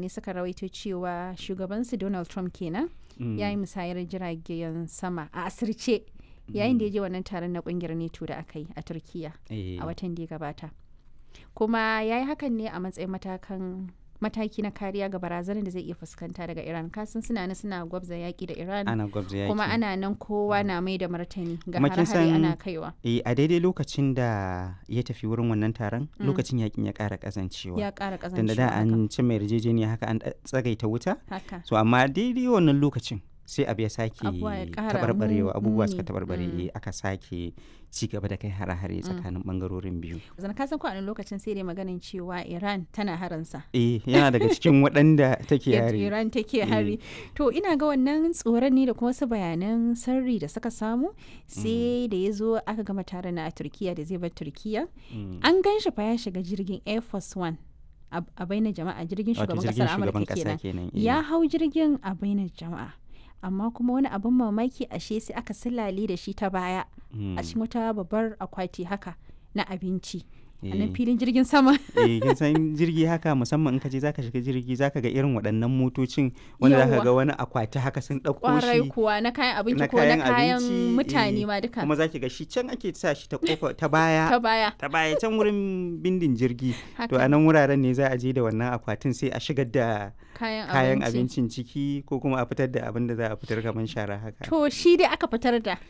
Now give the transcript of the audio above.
mutane suka rawaito cewa shugabansu donald trump kenan ya yi musayar jiragen sama a asirce yayin da ya je wannan taron na kungiyar neto da aka yi a turkiya a watan da ya gabata kuma ya yi hakan ne a matsayin matakan mataki na kariya ga barazanar da zai iya fuskanta daga iran kasan suna nan suna gwabza yaki da iran ana gwabza yaki kuma ana nan kowa na mai da martani ga Kuma kin hare-hare san- ana kaiwa eh a daidai lokacin da ya tafi wurin wannan taron lokacin yakin ya ƙara ƙazancewa ya ƙara tunda ƙazancewa da haka. an ci mai yarjejeniya haka an ɗa- tsagaita wuta haka so amma daidai wannan lokacin sai abu ya sake Abubuwa ya ƙara taɓarɓarewa mu- abubuwa suka muni. taɓarɓare Mm. eh, aka sake ci gaba da kai hare-hare tsakanin ɓangarorin biyu zan kasan ko a wani lokacin sai dai maganin cewa iran tana haransa eh yana daga cikin waɗanda take yadda yare Iran take hari. To ina ga wannan tsoron ne da kuma wasu bayanan sirri da suka samu sai da ya zo aka gama taron na a Turkiya da zai bar Turkiya. Mm. An gan shi fa ya shiga jirgin Air Force One a a bainar jama'a jirgin wato shugaban jirgin kasar shugaban Amurka ƙasa kenan. kenan eh. Ya hau jirgin a bainar jama'a. Amma kuma wani abin mamaki ashe sai aka silale da shi ta baya Mm. a cikin wata babbar akwati haka na abinci. A Eh. nan filin jirgin sama. eh kin san jirgi haka musamman in ka je zaka shiga jirgi zaka ga irin waɗannan motocin wanda zaka Yawwa. ga wani akwati haka sun ɗauko Kwarai shi kuwa na kayan abinci na ko na kayan kayan abinci, mutane eh, ma duka. kuma zaki ga shi can ake sa shi ta kofa ta baya ta baya ta baya can wurin bindin jirgi to haka a nan wuraren ne za a je da wannan akwatin sai a shigar da kayan, kayan abinci. abincin ciki ko kuma a fitar da abin da za a fitar kamar shara haka To shi dai aka fitar da